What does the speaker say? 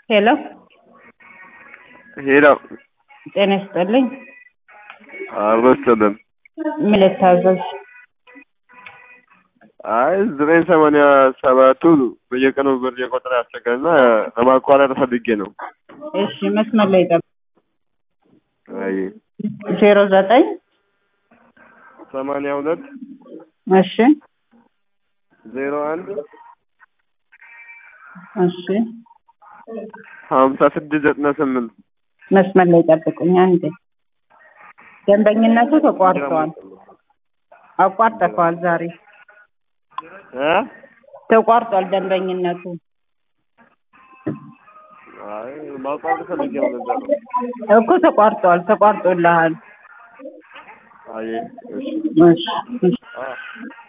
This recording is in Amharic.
ሄሎ ሄሎ ጤና ይስጥልኝ። አልመሰለም። ምን ልታዘዝ? አይ ዘጠኝ ሰማንያ ሰባቱ በየቀኑ ብር የቆጠረ ያስቸገረና ለማቋረጥ ፈልጌ ነው። እሺ መስመር ላይ ጠብቅ። አይ ዜሮ ዘጠኝ ሰማንያ ሁለት እሺ ዜሮ አንድ እሺ ሀምሳ ስድስት ዘጠና ስምንት መስመር ላይ ጠብቁኝ አንዴ። ደንበኝነቱ ተቋርጠዋል። አቋርጠዋል ዛሬ እ ተቋርጧል ደንበኝነቱ። አይ ማቋረጥ ፈልጌ ነው። ለዛ ነው። እኮ ተቋርጧል፣ ተቋርጦልሃል። አይ እሺ እሺ እሺ አ